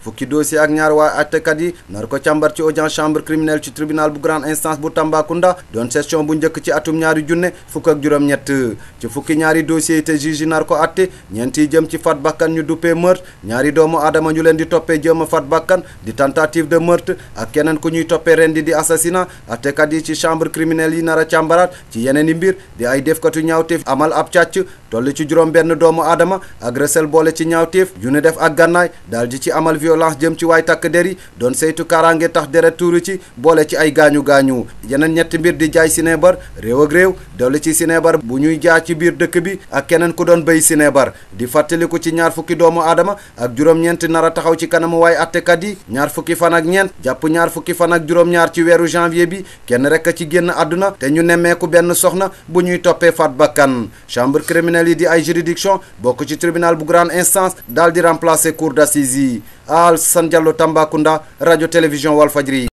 fukki dossier ak ñaar waa attekat yi nar ko càmbar ci audience chambre criminelle ci tribunal bu grande instance bu Tambacounda doon session bu njëkk ci atum ñaari junne fukk ak juróom-ñett ci fukki ñaari dossiers yi te juge yi nar ko atte ñeent yi jëm ci faat bakkan ñu duppee meurtre ñaari doomu aadama ñu leen di toppee jéem a faat bakkan di tentative de meurtre ak keneen ku ñuy toppee rendi di assassinat attekat yi ci chambre criminelle yi nar a càmbaraat ci yeneen i mbir di ay defkatu ñaawteef amal ab càcc toll ci juróom benn doomu aadama agressel boole ci ñaawteef yu ne def ak gànnaay daal di ci amal violence jëm ci waay takk der yi doon saytu kaaraange tax deret tuuru ci boole ci ay gaañu gaañu yeneen ñetti mbir di jaay sineebar réew ak réew dolli ci sineebar bu ñuy jaa ci biir dëkk bi ak keneen ku doon béy sineebar di fàttaliku ci ñaar fukki doomu aadama ak juróom-ñeent nar a taxaw ci kanamu waay attekat yi ñaar fukki fan ak ñeent jàpp ñaar fukki fan ak juróom-ñaar ci weeru janvier bi kenn rek a ci génn àdduna te ñu nemmeeku benn soxna bu ñuy toppee faat bakkan chambre criminelle yi di ay juridiction bokk ci tribunal bu grande instance daal di remplacer cour d'assises yi Alassane Diallo Tambacounda rajo télévision Walfadjri